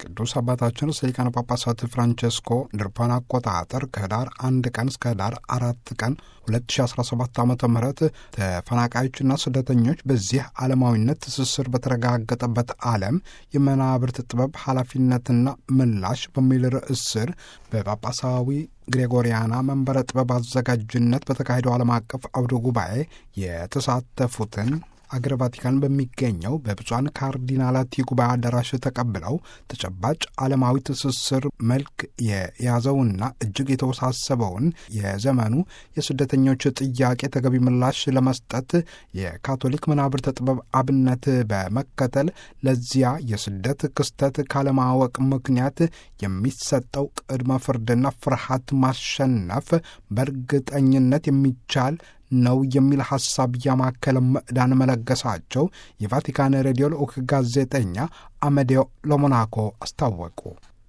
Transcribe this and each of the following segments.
ቅዱስ አባታችን ርዕሰ ሊቃነ ጳጳሳት ፍራንቸስኮ እንደ አውሮፓውያን አቆጣጠር ከህዳር አንድ ቀን እስከ ህዳር አራት ቀን 2017 ዓ ም ተፈናቃዮችና ስደተኞች በዚህ ዓለማዊነት ትስስር በተረጋገጠበት ዓለም የመናብርት ጥበብ ኃላፊነትና ምላሽ በሚል ርዕስ ስር በጳጳሳዊ ግሬጎሪያና መንበረ ጥበብ አዘጋጅነት በተካሄደው ዓለም አቀፍ አውደ ጉባኤ የተሳተፉትን አገር ቫቲካን በሚገኘው በብፁዓን ካርዲናላት የጉባኤ አዳራሽ ተቀብለው ተጨባጭ ዓለማዊ ትስስር መልክ የያዘውና እጅግ የተወሳሰበውን የዘመኑ የስደተኞች ጥያቄ ተገቢ ምላሽ ለመስጠት የካቶሊክ መናብርተ ጥበብ አብነት በመከተል ለዚያ የስደት ክስተት ካለማወቅ ምክንያት የሚሰጠው ቅድመ ፍርድና ፍርሃት ማሸነፍ በእርግጠኝነት የሚቻል ነው የሚል ሐሳብ ያማከለ ምዕዳን መለገሳቸው የቫቲካን ሬዲዮ ልዑክ ጋዜጠኛ አመዴዮ ለሞናኮ አስታወቁ።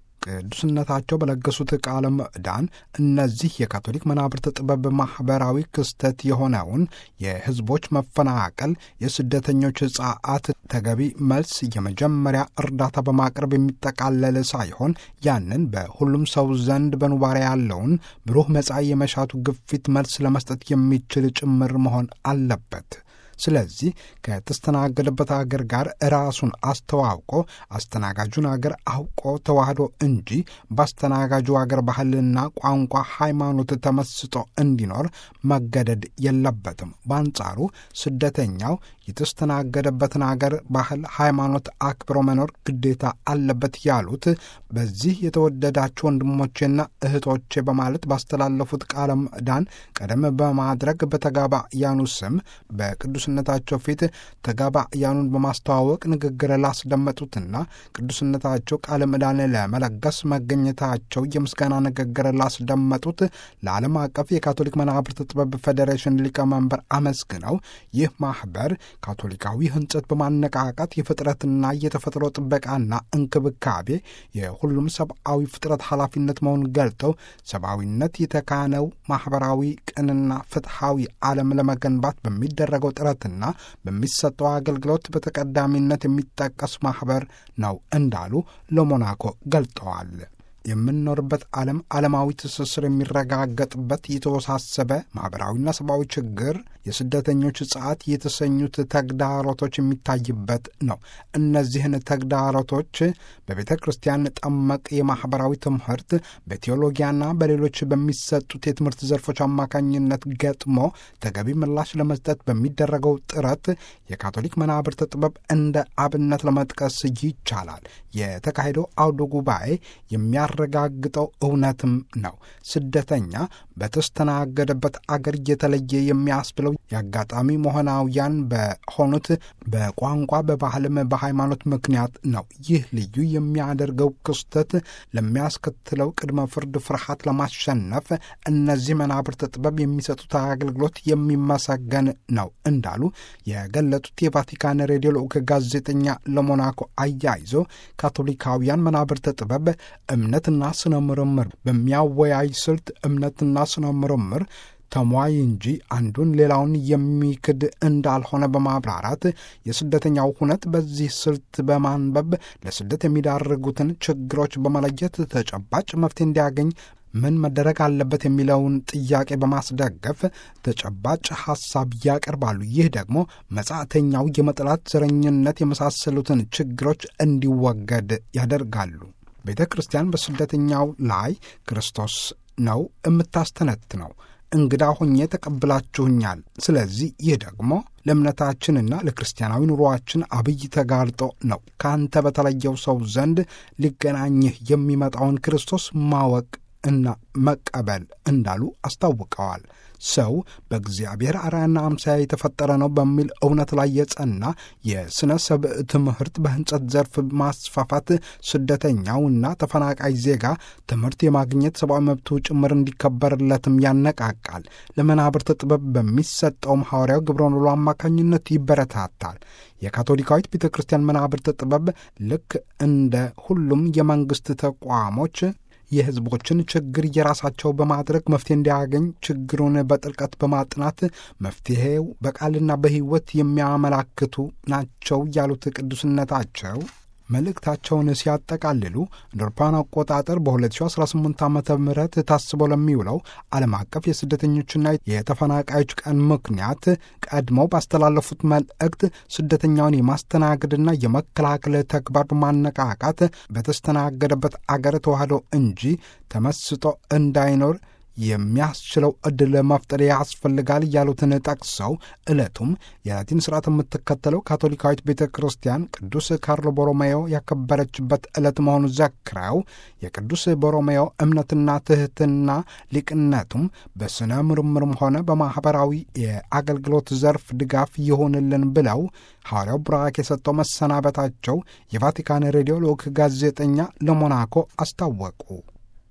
ቅዱስነታቸው በለገሱት ቃለ ምዕዳን እነዚህ የካቶሊክ መናብርት ጥበብ ማኅበራዊ ክስተት የሆነውን የሕዝቦች መፈናቀል፣ የስደተኞች ጸዓት ተገቢ መልስ የመጀመሪያ እርዳታ በማቅረብ የሚጠቃለል ሳይሆን ያንን በሁሉም ሰው ዘንድ በኑባሬ ያለውን ብሩህ መጻኢ የመሻቱ ግፊት መልስ ለመስጠት የሚችል ጭምር መሆን አለበት። ስለዚህ ከተስተናገደበት አገር ጋር ራሱን አስተዋውቆ አስተናጋጁን አገር አውቆ ተዋህዶ እንጂ በአስተናጋጁ አገር ባህልና ቋንቋ፣ ሃይማኖት ተመስጦ እንዲኖር መገደድ የለበትም። በአንጻሩ ስደተኛው የተስተናገደበትን አገር ባህል፣ ሃይማኖት አክብሮ መኖር ግዴታ አለበት ያሉት በዚህ የተወደዳችሁ ወንድሞቼና እህቶቼ በማለት ባስተላለፉት ቃለ ምዕዳን ቀደም በማድረግ በተጋባያኑ ስም በቅዱስነታቸው ፊት ተጋባያኑን በማስተዋወቅ ንግግር ላስደመጡትና ቅዱስነታቸው ቃለ ምዕዳን ለመለገስ መገኘታቸው የምስጋና ንግግር ላስደመጡት ለዓለም አቀፍ የካቶሊክ መናብርት ጥበብ ፌዴሬሽን ሊቀመንበር አመስግነው ይህ ማኅበር ካቶሊካዊ ሕንጸት በማነቃቃት የፍጥረትና የተፈጥሮ ጥበቃና እንክብካቤ የሁሉም ሰብአዊ ፍጥረት ኃላፊነት መሆኑን ገልጠው ሰብአዊነት የተካነው ማኅበራዊ ቅንና ፍትሐዊ ዓለም ለመገንባት በሚደረገው ጥረትና በሚሰጠው አገልግሎት በተቀዳሚነት የሚጠቀስ ማኅበር ነው እንዳሉ ለሞናኮ ገልጠዋል። የምንኖርበት ዓለም ዓለማዊ ትስስር የሚረጋገጥበት የተወሳሰበ ማኅበራዊና ሰብአዊ ችግር የስደተኞች ጸዓት የተሰኙት ተግዳሮቶች የሚታይበት ነው። እነዚህን ተግዳሮቶች በቤተ ክርስቲያን ጠመቅ የማኅበራዊ ትምህርት በቴዎሎጊያና በሌሎች በሚሰጡት የትምህርት ዘርፎች አማካኝነት ገጥሞ ተገቢ ምላሽ ለመስጠት በሚደረገው ጥረት የካቶሊክ መናብርት ጥበብ እንደ አብነት ለመጥቀስ ይቻላል። የተካሄደው አውደ ጉባኤ የሚያረጋግጠው እውነትም ነው። ስደተኛ በተስተናገደበት አገር የተለየ የሚያስብለው የአጋጣሚ መሆናውያን በሆኑት በቋንቋ በባህልም በሃይማኖት ምክንያት ነው። ይህ ልዩ የሚያደርገው ክስተት ለሚያስከትለው ቅድመ ፍርድ ፍርሃት ለማሸነፍ እነዚህ መናብርት ጥበብ የሚሰጡት አገልግሎት የሚመሰገን ነው እንዳሉ የገለጡት የቫቲካን ሬዲዮ ልዑክ ጋዜጠኛ ለሞናኮ አያይዞ ካቶሊካውያን መናብርት ጥበብ እምነትና ስነ ምርምር በሚያወያይ ስልት እምነትና ስነ ምርምር ተሟይ እንጂ አንዱን ሌላውን የሚክድ እንዳልሆነ በማብራራት የስደተኛው ሁነት በዚህ ስልት በማንበብ ለስደት የሚዳርጉትን ችግሮች በመለየት ተጨባጭ መፍትሄ እንዲያገኝ ምን መደረግ አለበት የሚለውን ጥያቄ በማስደገፍ ተጨባጭ ሐሳብ ያቀርባሉ። ይህ ደግሞ መጻተኛው የመጥላት ዘረኝነት የመሳሰሉትን ችግሮች እንዲወገድ ያደርጋሉ። ቤተ ክርስቲያን በስደተኛው ላይ ክርስቶስ ነው የምታስተነትነው። እንግዳ ሆኜ ተቀብላችሁኛል። ስለዚህ ይህ ደግሞ ለእምነታችንና ለክርስቲያናዊ ኑሮአችን አብይ ተጋርጦ ነው። ከአንተ በተለየው ሰው ዘንድ ሊገናኝህ የሚመጣውን ክርስቶስ ማወቅ እና መቀበል እንዳሉ አስታውቀዋል። ሰው በእግዚአብሔር አርአያና አምሳያ የተፈጠረ ነው በሚል እውነት ላይ የጸና የሥነ ሰብእ ትምህርት በሕንጸት ዘርፍ ማስፋፋት ስደተኛውና ተፈናቃይ ዜጋ ትምህርት የማግኘት ሰብአዊ መብቱ ጭምር እንዲከበርለትም ያነቃቃል። ለመናብርት ጥበብ በሚሰጠውም ሐዋርያው ግብረ ኖሎ አማካኝነት ይበረታታል። የካቶሊካዊት ቤተ ክርስቲያን መናብርት ጥበብ ልክ እንደ ሁሉም የመንግሥት ተቋሞች የሕዝቦችን ችግር የራሳቸው በማድረግ መፍትሄ እንዲያገኝ ችግሩን በጥልቀት በማጥናት መፍትሄው በቃልና በሕይወት የሚያመላክቱ ናቸው ያሉት ቅዱስነታቸው መልእክታቸውን ሲያጠቃልሉ እንደ አውሮፓውያን አቆጣጠር በ2018 ዓ ም ታስቦ ለሚውለው ዓለም አቀፍ የስደተኞችና የተፈናቃዮች ቀን ምክንያት ቀድመው ባስተላለፉት መልእክት ስደተኛውን የማስተናገድና የመከላከል ተግባር በማነቃቃት በተስተናገደበት አገር ተዋህዶ እንጂ ተመስጦ እንዳይኖር የሚያስችለው ዕድል መፍጠር ያስፈልጋል ያሉትን ጠቅሰው ዕለቱም የላቲን ስርዓት የምትከተለው ካቶሊካዊት ቤተ ክርስቲያን ቅዱስ ካርሎ ቦሮሜዮ ያከበረችበት ዕለት መሆኑ ዘክረው የቅዱስ ቦሮሜዮ እምነትና ትሕትና ሊቅነቱም በሥነ ምርምርም ሆነ በማኅበራዊ የአገልግሎት ዘርፍ ድጋፍ ይሆንልን ብለው ሐዋርያው ብራክ የሰጠው መሰናበታቸው የቫቲካን ሬዲዮ ልዑክ ጋዜጠኛ ለሞናኮ አስታወቁ።